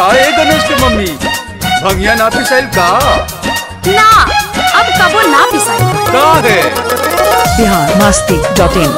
का है गणेश के मम्मी भंगिया ना पिसाइल का ना अब कबो ना पिसाई का है बिहार मस्ती डॉट इन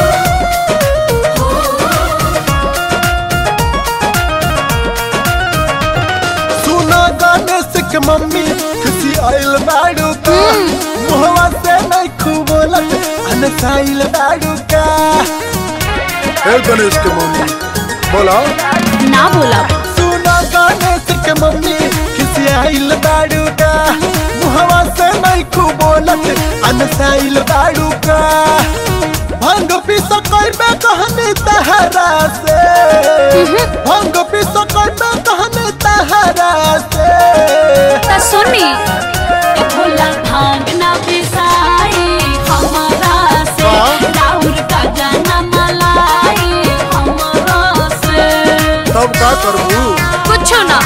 सुना गणेश के मम्मी खुशी आइल बाड़ू का मुहवा से नहीं खूब बोलत अनसाइल बाड़ू का ए गणेश के मम्मी बोला ना बोला सुना गणेश के मम्मी खुशी आइल बाड़ू का मुहवा से नहीं खूब बोलत अनसाइल बाड़ू का भंग पी सकर में कहने तहरा से भंग पी सकर में कहने तहरा से त सुनी ए भोला भांग ना पिसाई हमारा से राउर का जाना मलाई हमारा से तब का करबू कुछ ना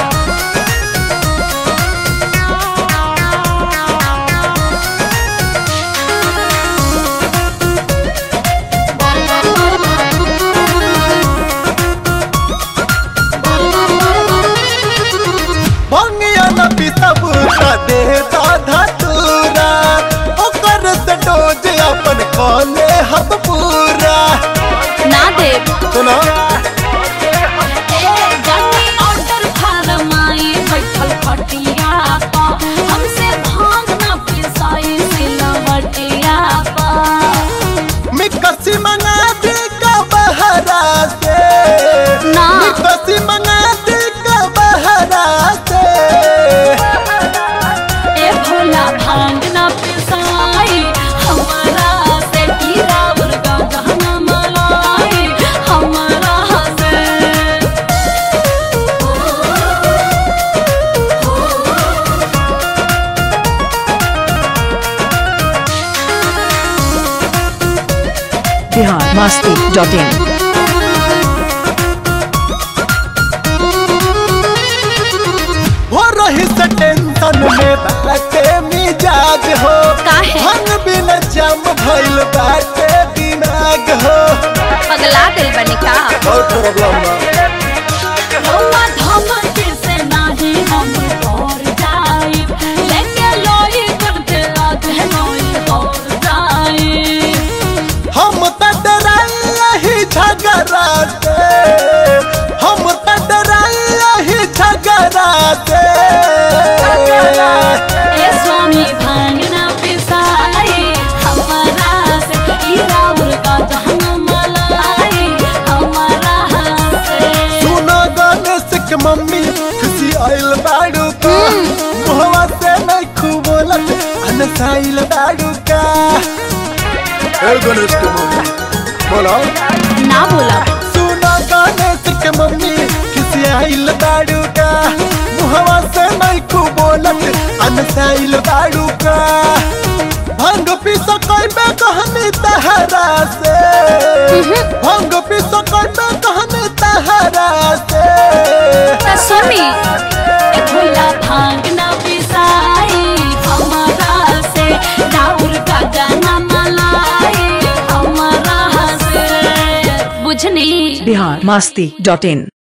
भंगिया न पितब का दे धतूरा ओकर से डोज अपन कौले हब पूरा ना दे सुना गन्नी ऑर्डर फरमाई बैठल खटिया पा हमसे भांग ना पिसाई सिलवटिया पा मिकसी मंगा दे का बहरा से ना। मिकसी मंगा दे का बहरा से ए भोला भांग ना पिसाई हमारा से हीरा मुर्गा गहना मलाई हमारा से बिहार मस्ती डॉट इन हो रही से टेंशन में बाटे मिजाज हो काहे? भंग बिन जम भइल बाटे दिमाग हो पगला दिल बनी का और प्रॉब्लम बा रौआ धमकी से नाही हम तोर जाई लेके लोई करते लागे नोई तोर जाई हम त डराई ही झगड़ा से हम त डराई ही झगड़ा से ए स्वामी भांग ना पिसाई हमारा से हीरा मुर्गा जहन मलाई हमारा से सुनो गणेश के मम्मी खुशी आइल बाड़ू का मुहवा से नहीं खूब बोलत अनसाइल बाड़ू का ए गणेश के मम्मी बोला ना बोला सुनो गणेश के मम्मी खुशी आइल बाड़ू का मुहवा से नहीं खूब बोलत अनसाइल बाड़ू का भंग पी सकर में कहने तहरा से भंग पी सकर में कहने तहरा से त सुनी ए भोला भांग ना पिसाई हमारा से राउर का जाना मलाई हमारा से बुझनी बिहार मस्ती डॉट इन